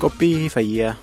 Qophii fayyaa.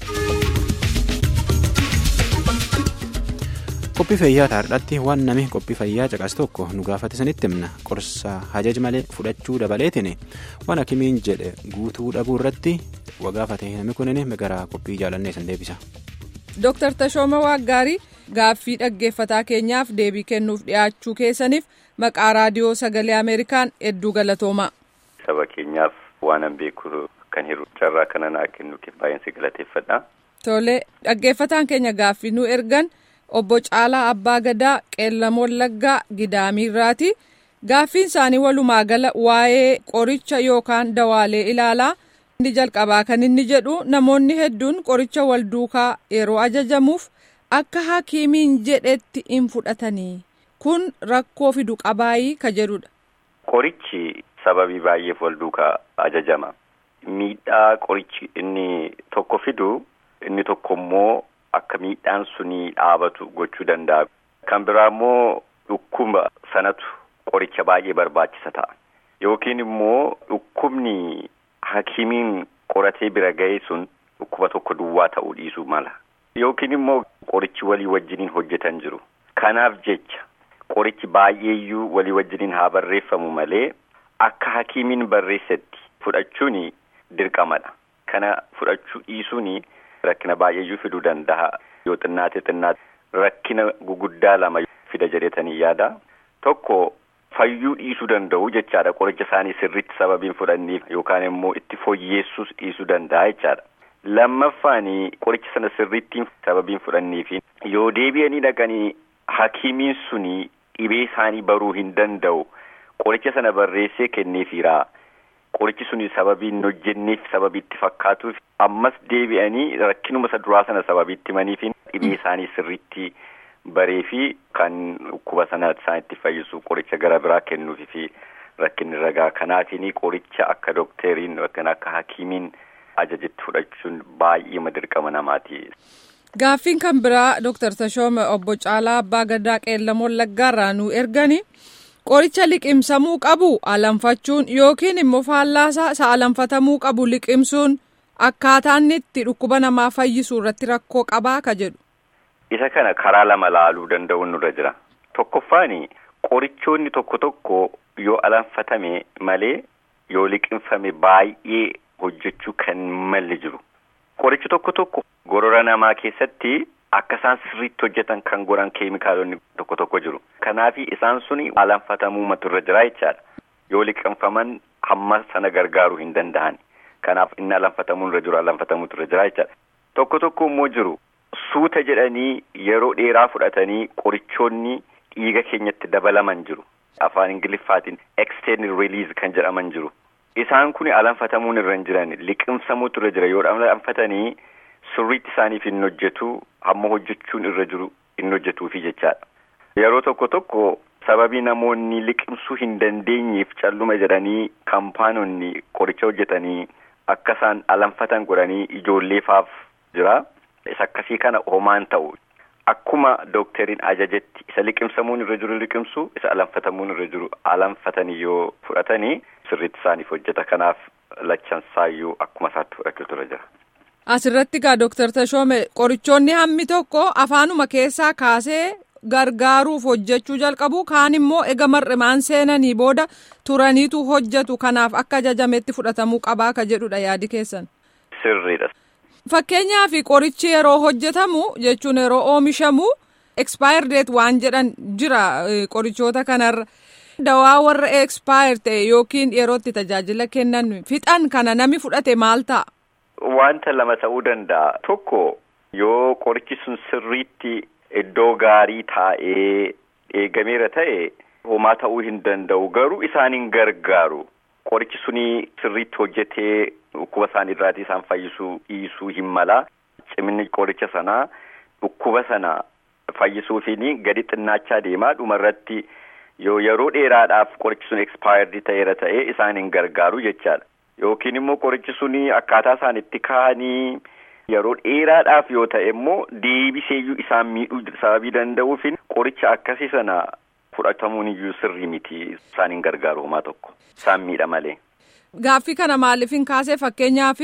Qophii fayyaa taa'aadhaatti waan namni qophii fayyaa caqas tokko nu gaafate sanitti himna qorsa hajaj malee fudhachuu dabaleetiin waan hakimiin jedhe guutuu dhabuu irratti wagaafate namni kunin gara qophii jaalannee san deebisa. Dooktar Tashooma Waaggaarii gaaffii dhaggeeffataa keenyaaf deebii kennuuf dhiyaachuu keessaniif maqaa raadiyoo sagalee Ameerikaan hedduu galatooma. Saba keenyaaf waanan beeku kan hiru carraa kana naa kennu baay'een si galateeffadha. Tole dhaggeeffataan keenya gaaffii nu ergan obbo Caalaa Abbaa Gadaa Qeellam Wallaggaa Gidaamiirraati. Gaaffiin isaanii walumaa gala waa'ee qoricha yookaan dawaalee ilaalaa. inni jalqabaa kan inni jedhu namoonni hedduun qoricha wal duukaa yeroo ajajamuuf akka hakiimiin jedhetti hin fudhatanii kun rakkoo fidu qabaayii ka jedhudha. Qorichi sababii baay'eef wal duukaa ajajama. Miidhaa qorichi inni tokko fidu inni tokko immoo akka miidhaan suni dhaabatu gochuu danda'a. Kan biraa immoo dhukkuba sanatu qoricha baay'ee barbaachisa ta'a. Yookiin immoo dhukkubni. Hakimiin qoratee bira ga'e sun dhukkuba tokko duwwaa ta'uu dhiisuu mala. Yookiin immoo qorichi walii wajjiniin hojjetan jiru. Kanaaf jecha qorichi baay'eeyyuu walii wajjiniin haa barreeffamu malee akka hakimiin barreessetti fudhachuun dirqamadha. Kana fudhachuu dhiisuun rakkina baay'eeyyuu fiduu danda'a. Yoo xinnaate xinnaate rakkina guguddaa lama fida jedhetanii yaada. Tokko. Fayyuu dhiisuu danda'u jechaadha qoricha isaanii sirriitti sababiin fudhanniif yookaan immoo itti fooyyeessuus dhiisuu danda'a jechaadha. Lammaffaan qoricha sana sirriitti sababiin fudhanniif yoo deebi'anii dhaqanii hakiimiin suni dhibee isaanii baruu hin danda'u qoricha sana barreessee kenneefiira. Qorichi suni sababii hin hojjenneef sababii itti fakkaatuuf ammas deebi'anii rakkinuma isa duraa sana sababii itti himaniif dhibee isaanii sirriitti. baree fi kan dhukkuba sana isaan itti fayyisu qoricha gara biraa kennuufi fi rakkinni ragaa kanaatiin qoricha akka dookteriin yookaan akka hakiimiin ajajetti fudhachuun baay'ee dirqama namaati. Gaaffiin kan biraa Dooktar Tashooma obbo Caalaa Abbaa Gadaa Qeellam Wallaggaarraa nu ergani qoricha liqimsamuu qabu alanfachuun yookiin immoo faallaasaa isa alanfatamuu qabu liqimsuun akkaataan itti dhukkuba namaa fayyisuu irratti rakkoo qabaa ka jedhu. Isa kana karaa lama laaluu danda'uun nurra jira. Tokkoffaani qorichoonni tokko tokko yoo alanfatame malee yoo liqimfame baay'ee hojjechuu kan malli jiru. Qorichi tokko tokko gorora namaa keessatti akka isaan sirriitti hojjetan kan godhan keemikaalonni tokko tokko jiru. Kanaaf isaan suni alanfatamuu maturra jira jechaadha. Yoo liqimfaman hamma sana gargaaruu hin danda'an. Kanaaf inni alanfatamuu irra jiru alanfatamuutu irra jira jechaadha. Tokko tokko immoo jiru. Suuta jedhanii yeroo dheeraa fudhatanii qorichoonni dhiiga keenyatti dabalaman jiru. Afaan Ingiliffaatiin extended release kan jedhaman jiru. Isaan kun alanfatamuun irra hin jiran liqimsamuutu irra jira yoo alanfatanii sirriitti isaaniif hin hojjetu hamma hojjechuun irra jiru hin hojjetuufi jechaadha. Yeroo tokko tokko sababii namoonni liqimsuu hin dandeenyeef calluma jedhanii kaampaanonni qoricha hojjetanii akka isaan alanfatan godhanii ijoolleefaaf jira. Isa akkasii kana homaan ta'u akkuma dookteriin ajajetti isa liqimsamuun irra jiru liqimsu isa alanfatamuun irra jiru alanfatanii yoo fudhatanii sirriitti isaaniif hojjeta kanaaf lachansaayyuu akkuma isaatti fudhachuutu irra jira. Asirratti egaa Dooktar Tashoome qorichoonni hammi tokko afaanuma keessaa kaasee gargaaruuf hojjechuu jalqabu kaan immoo ega mar'imaan seenanii booda turaniitu hojjetu kanaaf akka ajajametti fudhatamuu qabaa ka jedhudha yaadi keessan. Sirriidha. Fakkeenyaaf qorichi yeroo hojjetamu jechuun yeroo oomishamu expire date waan jedhan jira qorichoota kanarra dawaa warra expire ta'e yookiin yeroo itti tajaajila kennan fixan kana nami fudhate maal ta'a? Wanta lama ta'uu danda'a. Tokko yoo qorichi sun sirriitti iddoo gaarii taa'ee eegameera ta'e homaa ta'uu hin danda'u garuu isaan hin gargaaru. Qorichi suni sirriitti hojjetee dhukkuba isaanii irraatii isaan fayyisuu dhiisuu hin mala. Ciminni qoricha sanaa dhukkuba sana fayyisuufiin gadi xinnaachaa deemaa dhumarratti yoo yeroo dheeraadhaaf qorichi sun expaayirdii ta'eera ta'ee isaan hin gargaaru jechaadha. Yookiin immoo qorichi suni akkaataa isaan itti kaa'anii yeroo dheeraadhaaf yoo ta'e immoo deebiseeyyuu isaan miidhuu sababii danda'uufin qoricha akkasii sana fudhatamuun iyyuu sirrii miti isaan hin gargaaru homaa tokko isaan miidha malee. Gaaffii kana maaliif hin kaasee fakkeenyaaf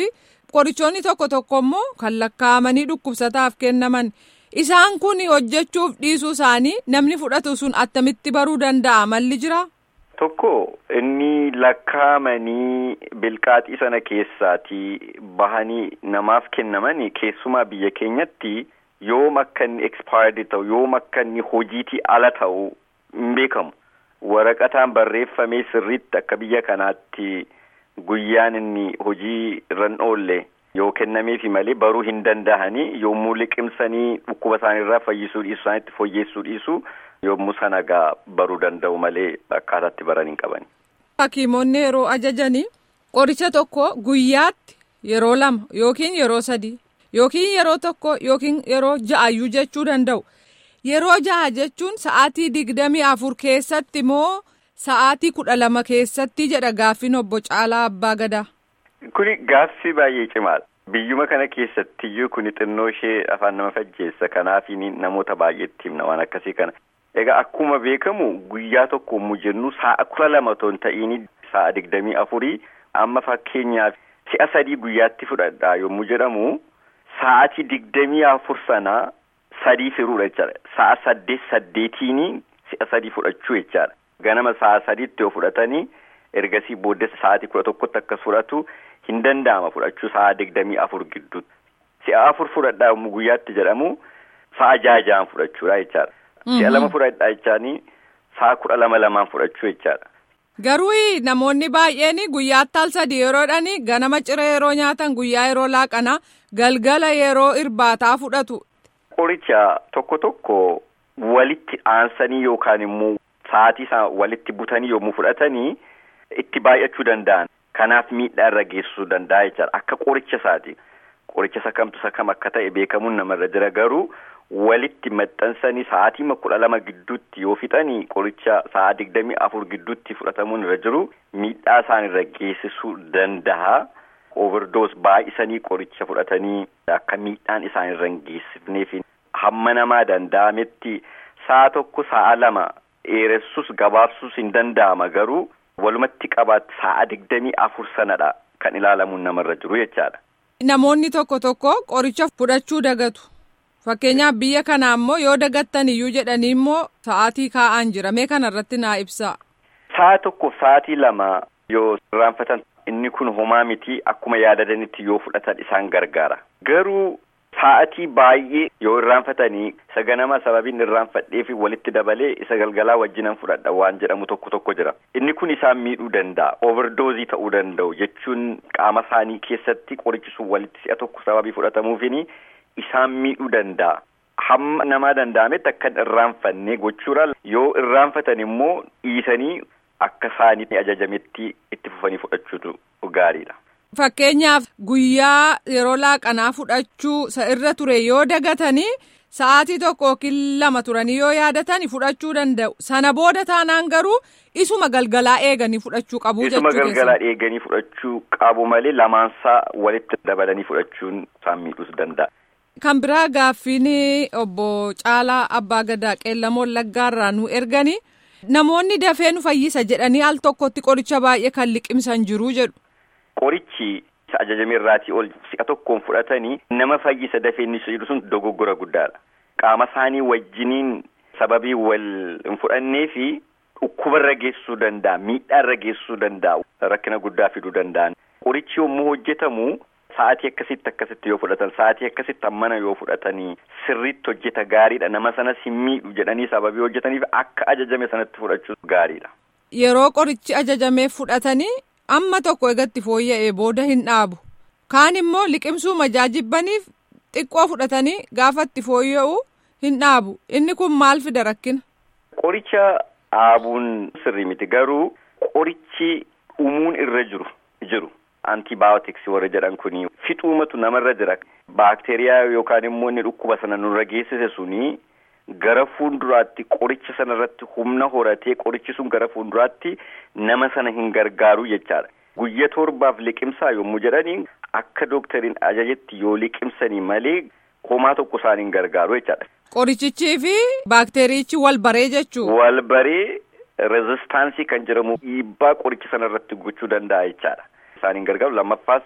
Qorichoonni tokko tokko immoo kan lakkaa'amanii dhukkubsataaf kennaman isaan kun hojjechuuf dhiisuu isaanii namni fudhatu sun attamitti baruu danda'a malli jira. Tokko inni lakkaa'amanii bilqaaxii sana keessaatii bahanii namaaf kennamanii keessumaa biyya keenyatti yoom akka inni expaayirdii ta'u yoom akka inni hojiitii ala ta'u hin beekamu. Waraqataan barreeffamee sirriitti akka biyya kanaatti guyyaan inni hojii irra oolle yoo kennameefi malee baruu hin danda'anii yommuu liqimsanii dhukkuba isaaniirraa fayyisuu dhiisuu isaaniitti fooyyeessuu dhiisuu yommuu sana gaa baruu danda'u malee akkaataatti baran hin qabani. Hakiimonni yeroo ajajanii qoricha tokko guyyaatti yeroo lama yookiin yeroo sadii yookiin yeroo tokko yookiin yeroo ja'ayyuu jechuu danda'u. Yeroo jaha jechuun sa'aatii digdamii afur keessatti moo sa'aatii kudha lama keessatti jedha gaaffiin obbo Caalaa Abbaa Gadaa. Kuni gaaffii baay'ee cimaadha. Biyyuma kana keessattiyyuu kuni xinnoo ishee afaan nama fajjeessa kanaaf namoota baay'eetti himna waan akkasii kana. Egaa akkuma beekamu guyyaa tokko yommuu jennu sa'a kudha lama otoo hin ta'iin sa'a digdamii afurii amma fakkeenyaaf si'a sadii guyyaatti fudhadha yommuu jedhamu sa'aatii digdamii afur sanaa sadii firuudha jechaadha. Sa'a saddeet saddeetiin si'a sadii fudhachuu jechaadha. Ganama sa'a sadiitti yoo fudhatanii ergasii booddee sa'aatii kudha tokkotti akkas fudhatu hin danda'ama fudhachuu sa'a digdamii afur gidduutti. Si'a afur fudhadhaa yommuu guyyaatti jedhamu sa'a jaha jahaan fudhachuudha jechaadha. Si'a lama fudhadhaa jechaanii sa'a kudha lama lamaan fudhachuu jechaadha. Garuu namoonni baay'een guyyaatti al sadii yeroodhani ganama ciree yeroo nyaatan guyyaa yeroo laaqanaa galgala yeroo irbaataa fudhatu. Qoricha tokko tokko walitti aansanii yookaan immoo sa'aatii isaa walitti butanii yommuu fudhatanii itti baay'achuu danda'an. Kanaaf miidhaa irra geessisuu danda'a jechaadha. Akka qoricha isaati. Qoricha isa kamtu isa kam akka ta'e beekamuun namarra jira garuu walitti maxxansanii sa'aatii kudha lama gidduutti yoo fixanii qoricha sa'a digdamii afur gidduutti fudhatamuun irra jiru miidhaa isaan irra geessisuu danda'a. Overdoos baay'isanii qoricha fudhatanii akka miidhaan isaan irra hin geessifneef hamma namaa danda'ametti sa'a tokko sa'a lama dheeressuus gabaabsuus hin danda'ama garuu walumatti qabaatti sa'a digdamii afur sanadha kan ilaalamuun namarra jiru jechaadha. Namoonni tokko tokko qoricha fudhachuu dagatu. Fakkeenyaaf biyya kanaa immoo yoo dagattan iyyuu jedhanii immoo sa'aatii kaa'an jira. Mee kana irratti naa ibsaa. Sa'a tokkoof sa'aatii lama yoo irraanfatan inni kun homaa miti akkuma yaadatanitti yoo fudhatan isaan gargaara. Garuu sa'aatii baay'ee yoo irraanfatanii isa ganama sababiin irraanfadheefi walitti dabalee isa galgalaa wajjinan fudhadha waan jedhamu tokko tokko jira. Inni kun isaan miidhuu danda'a. Overdoozii ta'uu danda'u jechuun qaama isaanii keessatti qorichi sun walitti si'a tokko sababii fudhatamuufini isaan miidhuu danda'a. Hamma namaa danda'ametti akka irraanfanne gochuudhaan yoo irraanfatan immoo dhiisanii akka isaanitti ajajametti itti fufanii fudhachuutu gaariidha. Fakkeenyaaf guyyaa yeroo laaqanaa fudhachuu irra ture yoo dagatanii sa'aatii tokko yookiin lama turanii yoo yaadatani fudhachuu danda'u. Sana booda taanaan garuu isuma galgalaa eeganii fudhachuu qabu jechuu Isuma galgalaa eeganii fudhachuu qabu malee lamaansaa walitti dabalanii fudhachuun isaan miidhuus danda'a. Kan biraa gaaffiin obbo Caalaa Abbaa Gadaa Qeellamoon Laggaarraa nu ergani namoonni dafee nu fayyisa jedhanii al tokkotti qoricha baay'ee kan liqimsan jiru jedhu. Qorichi ajajame irraatii ol si'a tokkoon fudhatanii nama fayyisa dafee inni jedhu sun dogoggora guddaadha. Qaama isaanii wajjiniin sababii wal hin fudhannee fi dhukkuba irra geessisuu danda'a, miidhaa irra geessisuu danda'a, rakkina guddaa fiduu danda'an. Qorichi yommuu hojjetamu sa'aatii akkasitti akkasitti yoo fudhatan sa'aatii akkasitti hammana yoo fudhatanii sirriitti hojjeta gaariidha nama sanas hin miidhu jedhanii sababii hojjetaniif akka ajajame sanatti fudhachuu gaariidha. Yeroo qorichi ajajamee fudhatanii amma tokko eegatti fooyya'ee booda hin dhaabu. Kaan immoo liqimsuu majaajibbaniif xiqqoo fudhatanii gaafa itti fooyya'u hin dhaabu. Inni kun maal fida rakkina? Qoricha dhaabuun sirrii miti garuu qorichi dhumuun irra jiru jiru. Antibaayotiksii warra jedhan kuni fixuumatu namarra jira. Baakteeriyaa yookaan immoo inni dhukkuba sana nurra geessise suni gara fuulduraatti qoricha sana irratti humna horatee qorichi sun gara fuulduraatti nama sana hin gargaaru jechaadha. Guyya torbaaf liqimsaa yommuu jedhanii akka doktariin ajajetti yoo liqimsanii malee homaa tokko isaan hin gargaaru jechaadha. Qorichichii fi baakteeriichi wal baree jechuudha. Wal baree rezistaansii kan jedhamu dhiibbaa qoricha sana irratti gochuu danda'a jechaadha. Isaan hin gargaaru lammaffaas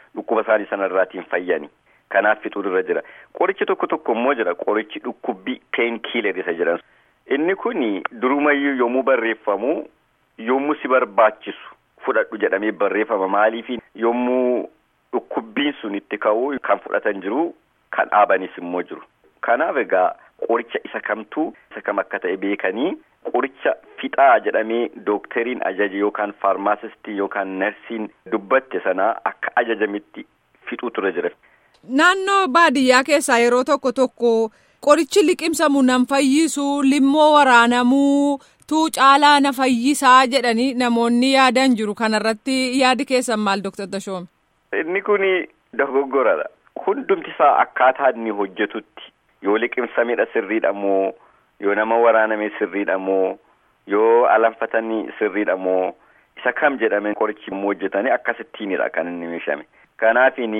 dhukkuba isaanii sanarraatiin fayyani. Kanaaf fixuun irra jira. Qorichi tokko tokko immoo jira. Qorichi dhukkubbii peen kiiler isa jedhan. Inni kun durumayyuu yommuu barreeffamu yommuu si barbaachisu fudhadhu jedhamee barreeffama. Maaliif yommuu dhukkubbiin sun itti ka'u kan fudhatan jiru kan dhaabanis immoo jiru. Kanaaf egaa qoricha isa kamtuu isa kam akka ta'e beekanii qoricha fixaa jedhamee dookteriin ajaje yookaan faarmaasistii yookaan narsiin dubbatte sana akka ajajametti fixuutu irra jira. Naannoo baadiyyaa keessaa yeroo tokko tokko qorichi liqimsamu nan fayyisu limmoo waraanamuu tuu caalaa na fayyisaa jedhanii namoonni yaadan jiru kanarratti yaadi keessan maal Dr. Tashoome? Inni kun dogoggoradha. Hundumti isaa akkaataa inni hojjetutti yoo liqimsamedha sirriidha moo yoo nama waraaname sirriidha moo yoo alanfatanii sirriidha moo isa kam jedhame qorichi immoo hojjetanii akkasittiinidha kan inni meeshame. Kanaafin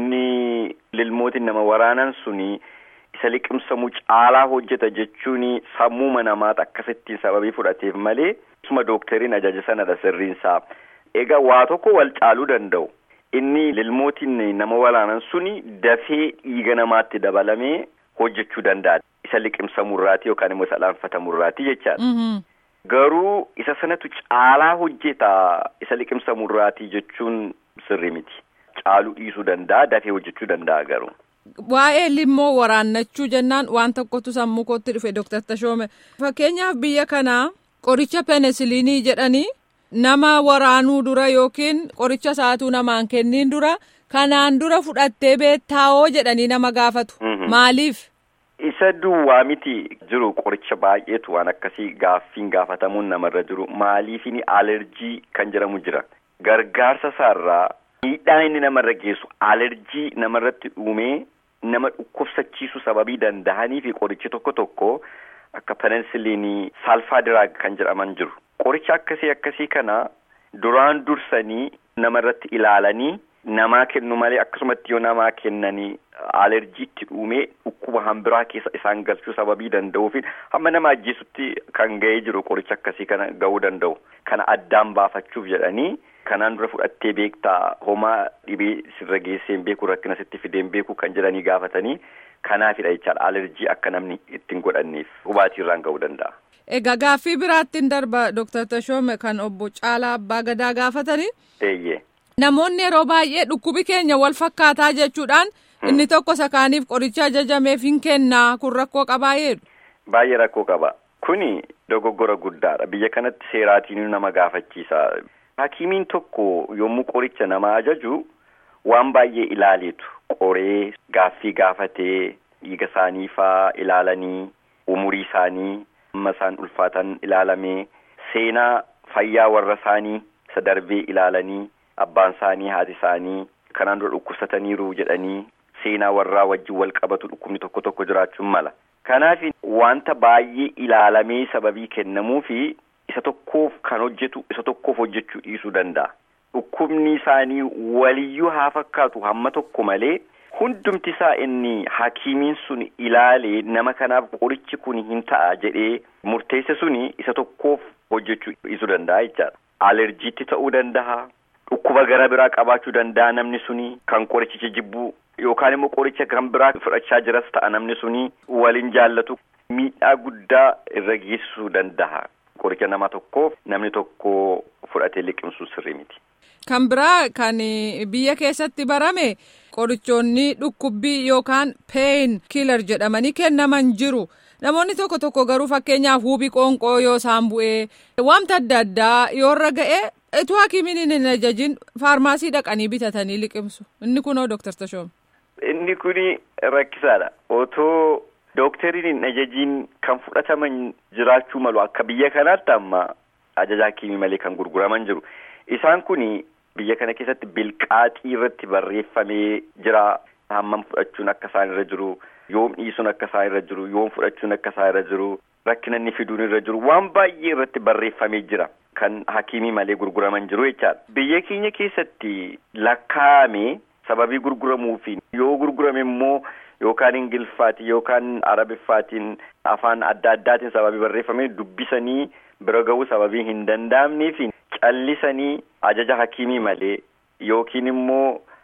inni lilmootiin nama waraanan suni isa liqimsamu caalaa hojjeta jechuun sammuma namaata akkasittiin sababii fudhateef malee isuma dookteriin ajaja sanadha sirriinsaa. Egaa waa tokko wal caaluu danda'u. Inni lilmootiin nama waraanan suni dafee dhiiga namaatti dabalamee hojjechuu danda'a. Isa liqimsamurraati yookaan immoo isa alanfatamurraati jechaadha. Garuu isa sanatu caalaa hojjeta isa liqimsamurraati jechuun sirri miti. Caaluu dhiisuu danda'a dafee hojjechuu danda'a garuu. Waa'ee limmoo waraannachuu jennaan waan tokkotu sammuu kootti dhufe Dr. Tashoome. Fakkeenyaaf biyya kanaa qoricha penisiliinii jedhanii nama waraanuu dura yookiin qoricha saatuu namaan kenniin dura kanaan dura fudhattee beettaawoo jedhanii nama gaafatu. Maaliif? Isa duwwaa miti jiru qoricha baay'eetu waan akkasii gaaffiin gaafatamuun namarra jiru maaliifini alerjii kan jedhamu jira. Gargaarsa isaarraa miidhaa inni namarra geessu alerjii namarratti uumee nama dhukkubsachiisu sababii danda'anii fi qorichi tokko tokko akka penisiliinii saalfaa diraag kan jedhaman jiru. Qoricha akkasii akkasii kana duraan dursanii namarratti ilaalanii namaa kennu malee akkasumatti yoo namaa kennanii alerjiitti uumee dhukkuba hambiraa keessa isaan galchuu sababii danda'uufi hamma nama ajjeesutti kan ga'ee jiru qoricha akkasii kana ga'uu danda'u. Kana addaan baafachuuf jedhanii kanaan dura fudhattee beektaa homaa dhibee sirra geesseen beeku rakkina sitti fideen beeku kan jedhanii gaafatanii kanaafidha jechaadha alerjii akka namni ittiin godhanneef hubaatiirraan ga'uu danda'a. Egaa gaaffii biraattiin darba Dr. Tashoome kan obbo Caalaa Abbaa Gadaa gaafatanii. Eeyyee. Namoonni yeroo baay'ee dhukkubi keenya wal fakkaataa jechuudhaan inni tokko sakaaniif qoricha ajajameef hin kennaa kun rakkoo qabaa jedhu. Baay'ee rakkoo qaba. Kuni dogoggora guddaadha. Biyya kanatti seeraatiin nama gaafachiisa. Hakiimiin tokko yommuu qoricha nama ajaju waan baay'ee ilaaleetu qoree gaaffii gaafatee dhiiga isaanii faa ilaalanii umurii isaanii amma isaan ulfaatan ilaalamee seenaa fayyaa warra isaanii isa darbee ilaalanii abbaan isaanii haati isaanii kanaan dura dhukkubsataniiru jedhanii seenaa warraa wajjin wal qabatu dhukkubni tokko tokko jiraachuun mala. Kanaaf wanta baay'ee ilaalamee sababii kennamuu fi isa tokkoof kan hojjetu isa tokkoof hojjechuu dhiisuu danda'a. Dhukkubni isaanii waliyyuu haa fakkaatu hamma tokko malee hundumti isaa inni hakiimiin sun ilaalee nama kanaaf qorichi kun hin ta'a jedhee murteesse suni isa tokkoof hojjechuu dhiisuu danda'a jechaadha. Alerjiitti ta'uu danda'a. Dhukkuba gara biraa qabaachuu danda'a namni suni kan qorichicha jibbuu yookaan immoo qoricha kan biraa fudhachaa jiras ta'a namni suni waliin jaallatu miidhaa guddaa irra geessisuu danda'a. Qoricha nama tokkoof namni tokko fudhatee liqimsuu sirrii miti. Kan biraa kan biyya keessatti barame qorichoonni dhukkubbii yookaan peen kiilar jedhamanii kennaman jiru. Namoonni tokko tokko garuu fakkeenyaaf huubii qoonqoo yoo isaan bu'ee wanta adda addaa yoo irra ga'e ituu hakiimiin hin ajajin faarmaasii dhaqanii bitatanii liqimsu. Inni kunoo Dooktar Tashoom. Inni kuni rakkisaadha. Otoo dookteriin hin ajajiin kan fudhataman jiraachuu malu akka biyya kanaatti amma ajaja hakiimii malee kan gurguraman jiru. Isaan kuni biyya kana keessatti bilqaaxii irratti barreeffamee jira. Hammam fudhachuun akka isaan irra jiru. yoom dhiisuun akka isaa irra jiru yoom fudhachuun akka isaa irra jiru rakkina inni fiduun irra jiru waan baay'ee irratti barreeffamee jira kan hakiimii malee gurguraman jiru jechaadha biyya keenya keessatti lakkaa'ame sababii gurguramuufi yoo gurgurame immoo yookaan ingiliffaatiin yookaan arabiffaatiin afaan adda addaatiin sababii barreeffamee dubbisanii bira ga'uu sababii hin danda'amneefi callisanii ajaja hakiimii malee yookiin immoo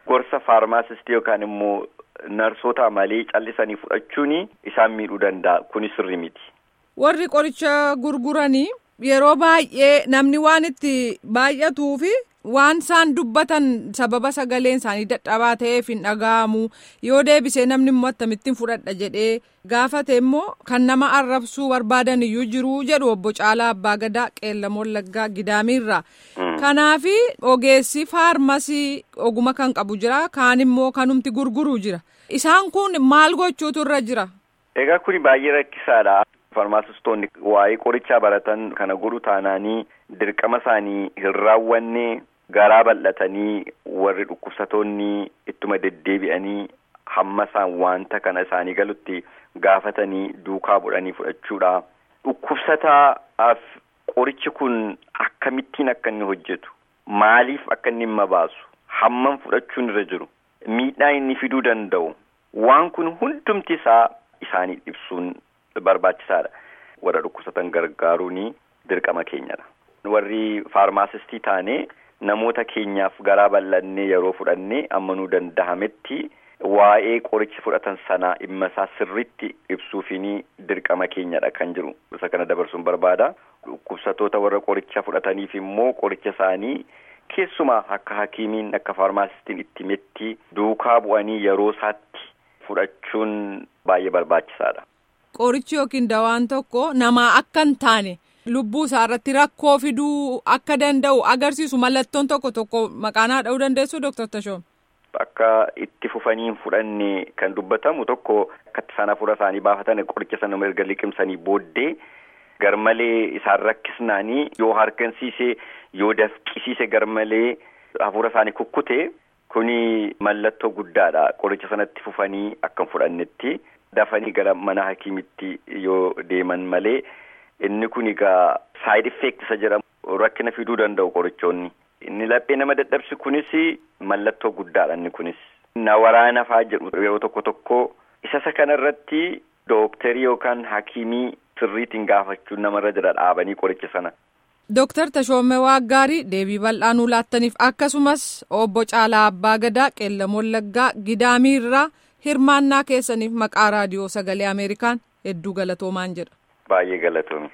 gorsa faarmaasistii yookaan immoo narsoota malee callisanii fudhachuun isaan miidhuu danda'a kunis sirrii miti. Warri qoricha gurguranii yeroo baay'ee namni waan itti baay'atuu fi waan isaan dubbatan sababa sagaleen isaanii dadhabaa ta'eef hin dhaga'amu yoo deebisee namni immoo akkamittiin fudhadha jedhee gaafate immoo kan nama arrabsuu barbaadan iyyuu jiru jedhu obbo Caalaa Abbaa Gadaa Qeellamoon Laggaa Gidaamiirraa. Kanaafi ogeessi faarmasii oguma kan qabu jira kaan immoo kanumti gurguru jira isaan kun maal gochuutu irra jira. Egaa kuni baay'ee rakkisaadha. Farmaasistoonni waa'ee qorichaa baratan kana godhu taanaanii dirqama isaanii hin raawwanne garaa bal'atanii warri dhukkubsatoonni ittuma deddeebi'anii hamma isaan wanta kana isaanii galutti gaafatanii duukaa bu'anii fudhachuudha. Dhukkubsataaf qorichi kun akkamittiin akka inni hojjetu maaliif akka inni dhimma baasu hammam fudhachuun irra jiru miidhaa inni fiduu danda'u waan kun hundumti isaa isaanii ibsuun barbaachisaadha. Warra dhukkubsatan gargaaruun dirqama keenyadha. Warri faarmaasistii taane namoota keenyaaf garaa bal'annee yeroo fudhannee ammanuu danda'ametti waa'ee qorichi fudhatan sanaa dhimma isaa sirriitti ibsuufiin dirqama keenyadha kan jiru. Isa kana dabarsuun barbaada. Dhukkubsatoota warra qoricha fudhataniif immoo qoricha isaanii keessumaa akka hakiimiin akka faarmaasistiin itti himetti duukaa bu'anii yeroo isaatti fudhachuun baay'ee barbaachisaadha. Qorichi yookiin dawaan tokko namaa akka hin taane lubbuu isaa irratti rakkoo fiduu akka danda'u agarsiisu mallattoon tokko tokko maqaanaa dha'uu dandeessu Dr. Tashoom. Akka itti fufanii hin fudhanne kan dubbatamu tokko akka isaan hafuura isaanii baafatan qoricha sana erga liqimsanii booddee garmalee isaan rakkisnaanii yoo hargansiise yoo dafqisiise garmalee hafuura isaanii kukkute kuni mallattoo guddaadha qoricha sanatti fufanii akka hin fudhannetti. dafanii gara mana hakiimitti yoo deeman malee inni kun egaa saayid effeekt isa jedhamu rakkina fiduu danda'u qorichoonni. Inni laphee nama dadhabsi kunis mallattoo guddaadha inni kunis. Na waraana fa'aa jedhu yeroo tokko tokko isa isa kana irratti dooktarii yookaan hakiimii sirriitiin gaafachuun namarra jira dhaabanii qoricha sana. Dooktar Tashoomee Waaggaarii deebii bal'aa nuu laattaniif akkasumas obbo Caalaa Abbaa Gadaa Qeellamoon Laggaa Gidaamiirraa. hirmaannaa keessaniif maqaa raadiyoo sagalee ameerikaan hedduu galatoomaan jedha. Baay'ee galatoomi.